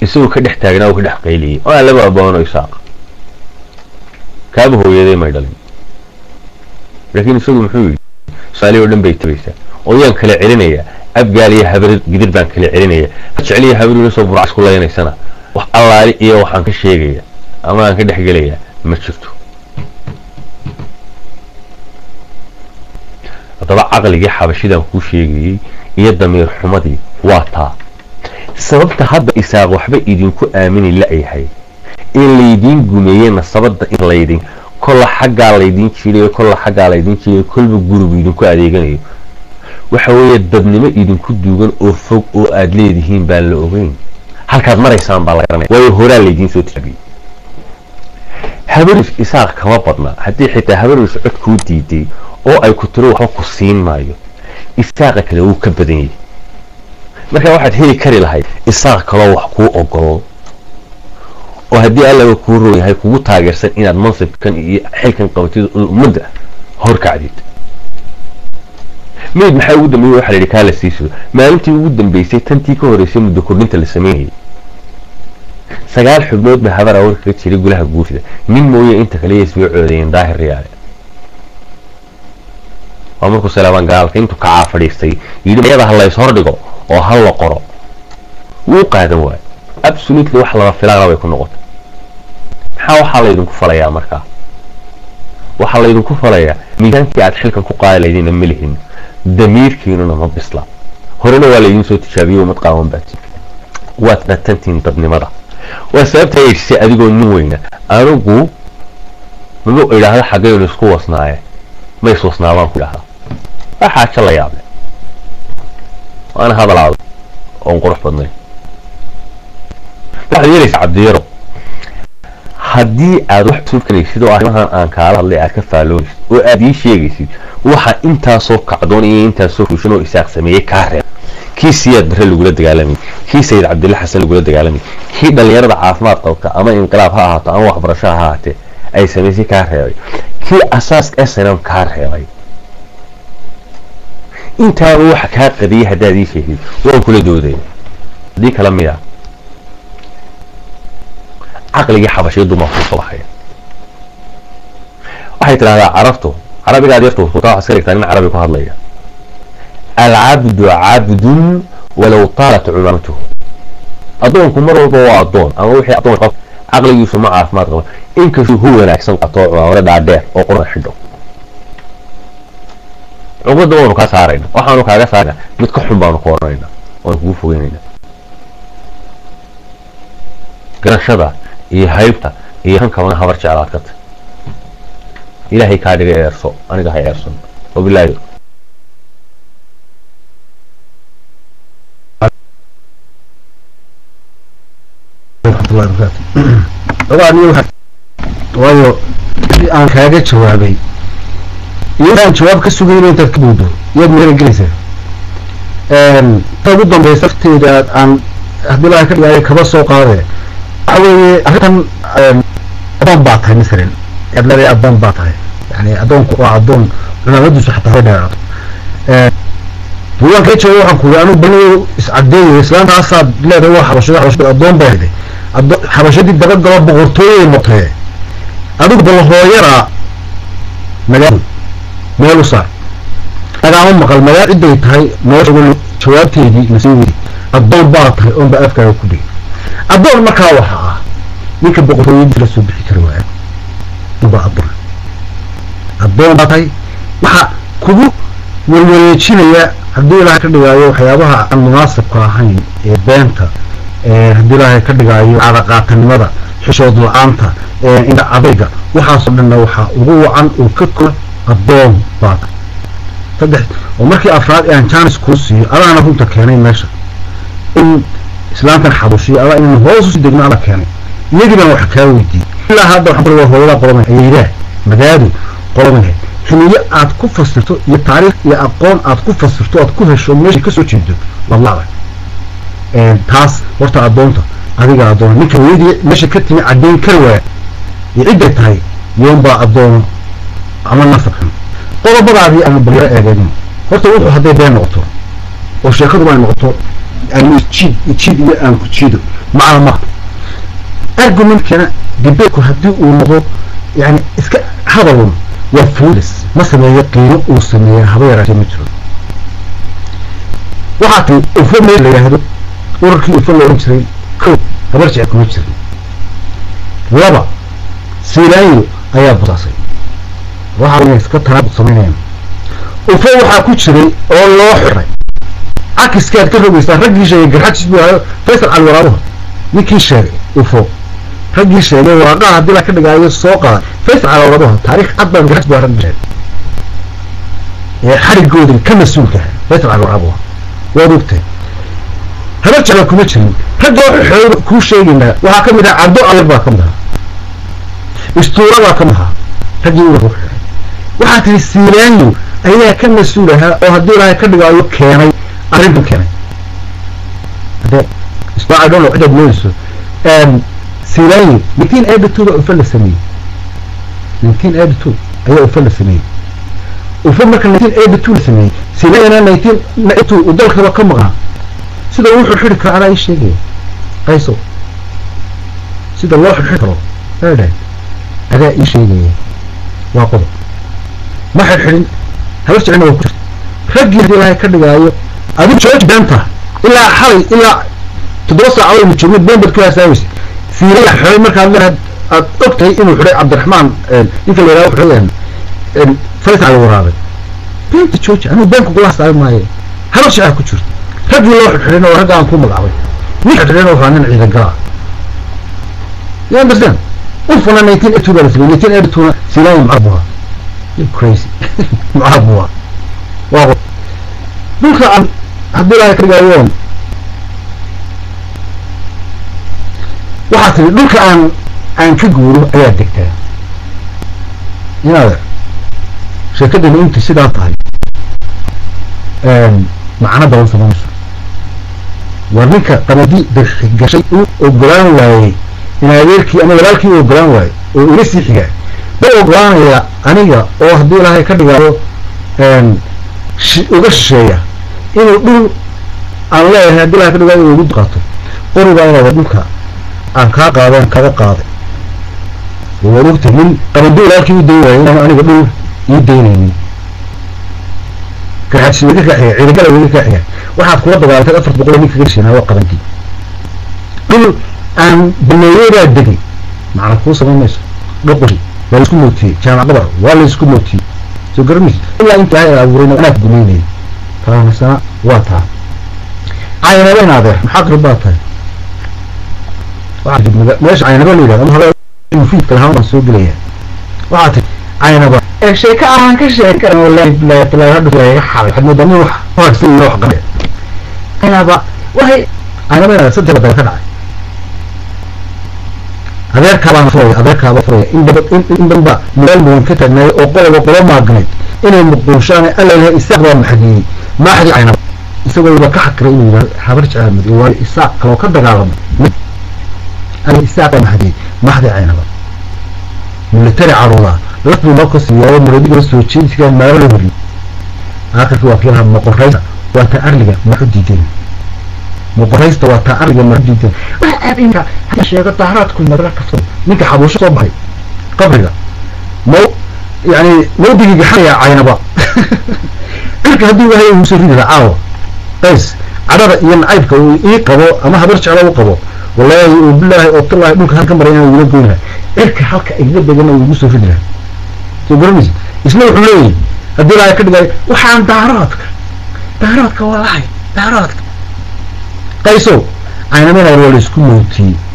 isagoo ka dhex taagnaa uu ka dhex qayliyey oo aan laba aboono isaaq kaaba hooyaday may dhalin laakiin isagu muxuu yidhi soomaaliya oo dhan bay tabaysaa oo yaan kala celinayaa abgaal iyo habar gidir baan kala celinaya jeceliya habar ila soo burcas ku leynaysana wax allaali iyo waxaan ka sheegaya ama aan ka dhex gelayaa ma jirto haddaba caqligii xabashidaan kuu sheegayey iyo damiir xumadii waa taa sababta hadda isaaq waxba idinku aamini la-yahay in laydiin gumeeyey nasabada in laydin kolla xaggaa laydiin jiidayo kolla xaggaa laydiin jiidayo kolba gurigu idinku adeeganayo waxa weeye dadnimo idinku duugan oo fog oo aada leedihiin baan la ogeyn halkaad maraysaan baa la garanaya waayo horaa laydiin soo tijaabiyey habaris isaaq kama badna haddii xitaa habaris cod kuu diiday oo ay ku tiro waxba ku siin maayo isaaqa kale wuu ka badan yahay marka waxaad heli kari lahayd isaaq kaloo wax kuu ogolo oo haddii allaba kuu roon yahay kugu taageersan inaad mansibkan iyo xilkan qabatid ummadda horkacdid mayd maxaa ugu dambeeyey waxa la yidhi kaa la sii sugo maalintii ugu dambeysay tantii ka horeysay muddo kordhinta la sameynayay sagaal xubnood ba habar awar kaga jiray gulaha guurtida nin mooye inta kale yay soo coodayeen daahir riyaale waa markuu salaabaan gaalka intuu kacaa fadhiistay yidhi mayada ha lays hordhigo oo ha la qoro wuu qaadan waayo absolutely wax laba filaana bay ku noqotay maxaa waxaa laydinku falayaa markaa waxaa laydinku falayaa miisaankii aad xilkan ku qaadi laydina ma lihin damiirkiinuna ma bisla horena waa laydin soo tijaabiyey umad qaawan baati waad dhatantiin dadnimada waa sababta yeeshisay adigoo nin weyna anigu mama idhaahda xaggaynu isku wasnaaye ma iswasnaabaan ku idhahdaa waa xaajo la yaable waana hadal adag oon qurux badnayn waxaad yeelaysaa cabdiyaro haddii aad wax suubkanaysid oo arrimahan aan kaala hadlay aad ka faalloonaysid oo aad ii sheegaysid waxa intaasoo kacdoon iyo intaasoo fuushan oo isaaq sameeyey kaa reeb kii siyaad bare lagula dagaalamay kii sayid cabdilla xasan lagula dagaalamay kii dhallinyarada caafimaad qabta ama inqilaab ha ahaato ama waxbarasho ha ahaatee ay samaysay kaa reebay kii asaaska snm kaa reebay intaaba waxa kaa qadiyay haddaad ii sheegid waan kula doodaya haddii kala miya caqligii xabashiyadu maa kusoo baxaya waxay tidhahdaa carabtu carabigaad yartu waxaa iska dhigtaa nin carabi ku hadlaya alcabdu cabdun walow taalat cumamatuhu addoonku mar walba waa addoon ama wixii addoon qab caqligiisu ma caafimaad qaba inkastuu hu wanaagsan qato cumaamada dhaadheer oo qurana xidho cuqdada waanu kaa saarayna waxaanu kaaga saarayna mid ka xun baanu ku oranayna waanu kugu fogeynayna garashada iyo haybta iyo kan kalena habar jeclaad ka tay ilaahay kaa dhiga eerso aniga ha eersan wabilaahi waayo aan kaaga jawaabay iyadaan jawaab ka sugayna intaad ka buudo yaad meela gelaysaa ta ugu dambeysa lafteeda aan haddii laga ka dhigaayo kaba soo qaade waxa weeye arrintan adoon baa tahay masalan yaad leedahay adoon baa tahay yani adoonku waa adoon culamadiisu xataa dheeraato buugaan kaa jawaabay waxaan ku yidhi anigu bal iscadeeyo islaantaasaad leedahay waa xabashada xabashada adoon baa leedahay xabashadii dabagalo boqortooyay noqotee adigu bal hooyada magaal meel u saar nagaama maqal magaal ciday tahay nolosha jawaabteedii nasii weydi addoon baa tahay oon baa afkaaga ku dhigay addoon markaa waxa ah ninka boqortooyadii la soo bixi kari waaya baa addoon addoon baa tahay waxa kugu walwaleejinaya haddii ilaahay ka dhigaayo waxyaabaha aan munaasabka ahayn ee beenta haddii ilaahay ka dhigaayo cadaqaatanimada xishood la-aanta indha adayga waxaasoo dhanna waxaa ugu wacan oo ka kora addoon baa tahay saddex oo markii afraad aan janis kuu siiyo adaana runta keenay meesha in islaamkan xabushiyo adaa inaan hoos usii degno ala keenay iyagii baan wax kaa weydiiyey ilaa hadda waxaan bari waa hooyada qolomay ayaydaa magaadu qolomahe xiliyo aad ku fasirto iyo taariikh iyo aqoon aad ku fasirto aad ku hesho meesha kasoo jeedo wadlada taas horta addoonta adiga addoona ninka weydii meesha ka timi caddeyn kari waaya iyo cidday tahay yoonbaa addoono ama nasab xun qodobadaadii aanu balyaro eegeyno horta wuxuu hadday been noqoto oo sheekaduba ay noqoto aan isjiid ijiid iyo aan ku jiido macna ma argumentkana debateku haddii uu noqdo yani iska hadalun waa foolis ma sameeyo qiimo uu sameeya haba yaraatee ma jiro waxaa tii ufo meel la yidhaahdo urarkii ufo la odhan jiray kow habar jecel kuma jirin laba siilaayo ayaa busaasay waxa inay iska tanaabud samaynayaan ufo waxaa ku jiray oo loo xiray cakiskaad ka rogaysaa raggii sheegay garxajis buu ahayo faysal cali waraabuha ninkii sheegay ufo raggii sheegay waraaqaha haddii la ka dhigaayo soo qaada faysal cali waraabuha taariikh cad baan garxajis buu raggii sheegay ee xarigoodin ka mas-uulka ah faysal cali waraabuha waad ogtahay haba jecla kuma jirin raggoo xooga kuu sheegaynaa waxaa ka mid ah cabdo ayar baa ka mid ahaa istuura baa ka mid ahaa raggii uga xiray waxaa tihi siilaanyo ayaa ka mas-uul ahaa oo haddii ilaahay ka dhigaayo keenay arrintan keenay hadee isbaa idholo cidaad moodayso siilaanyo nineteen eighty two baa ufa la sameeyey nineteen eighty two ayaa ufa la sameeyey ufa marka nineteen eighty two la sameeyey siilaanyona nineteen eighty two uu dalkaba ka maqnaa sida wuxuu xidhi karo adaa ii sheegaya qayso sida loo xidhxidhi karo eedhe adaa ii sheegaya waa qodob ma xidhxidhin habar jeclina waa ku jirta raggii haddii ilaahay ka dhigaayo adigu jooji beenta ilaa xalay ilaa toddoba saacadood aynu joogno been baad ku haasaaweysa siiraya xidhay markaad leedahay aad og tahay inuu xidhay cabdiraxmaan ninka la yidhahdo xidhay faysal cali waraabay beenta jooji anigu been kugula hasaabi maayo habar jeclaa ku jirta raggii loo xidhxidhayna waa ragga aan ku magacaabay nin xidhxidhayna waxaa nin ciidan galaa you understand ufuna nineteen eighty two baa la sameeyey nineteen eighty two na siilaayo mucaab buha you crazy mucaab buha waa qo dhulka aan haddii ilaahay ka dhigaayoon waxaa tiri dhulka aan aan ka guuro ayaa degtaa inaad sheekadani inta sidaa tahay macno badan samaynayso war ninka qamadii gashay u ogolaan waayey in adeerkii ama walaalkii u ogolaan waayey oo ila sii xigaa ma ogolaanaya aniga oo haddii ilaahay ka dhigaayo uga shisheeya inuu dhul aan leeyahay haddii ilaahay ka dhigaayo inuu igu qaato qorigaa inaada dhulka aan kaa qaadeen kaga qaaday waad ogtay nin qabadi walaalkii u dayn waayey inaan aniga dhul ii daynaynin garxaadsi weli kaa xiga ciidagala weli kaa xiga waxaad kula dagaalatay afar boqol ninka ka gashanaa waa qabandii dhul aan baneeyeedaa degay macna kuu samayn mayso dhoqori waa laisku mootiyey jaamac qabar waa laisku mootiyey soo garanaysa ilaa inta ilaahay abuurayna anaad gumaynayay taasana waa taa caynabeen adeer maxaa qrib baa tahay waxaa meesha caynaba la yidhahdo ama hore mufiidka lahaan baan soo gelaya waxaa tii caynaba sheeko aan ka sheegi karan wallahi billahi taala hadda laga xabay waxaad moodaa nin wax hoogsan iyo wax qabe caynaba waxay caynaba saddex badal ka dhacay adeerkaabaan furaya adeerkaaba furaya in daba in danba meel mudan ka taagnaayo oo qoloba qolo maagnayd inay muquushaan alla ilahay isaaq baa maxadiyey maaxdii caynaba isagoo ba ka xakiray inuu yidhahdo habar jecel madiyo waayo isaaq kaloo ka dagaalamay alla isaaq baa maxadiyey maaxdii caynaba military caruuraa laf buu noo ka siiyaayo maradiga soo jeedsigaa maalo la horiyo aakhirkii waa kiilaha moqoraysta waa taa arliga maxu diideen moqoraysta waa taa arliga maxu diideen waxa aad inka hadda sheego dahraadku madra kafto ninka xabuusho soo baxay qabriga maw yani mawdigii gaxanaya caynaba cirka hadduu wahay uu soo ridi caawa qays cadhada iyo nacaybka uu ii qabo ama habar jeclo u qabo wallaahi oo bilaahi oo tallaahi dhulka halka maray inaan wila goynaha cirka halka igla degana uu igu soo ridi lahaa soo garanaysa isna wuxuu leeyahay haddii ilaahay ka dhigaayo waxaan daaraadka daaraadka waa lahay daaraadka qaysow caynameenaar waa la isku mootiyey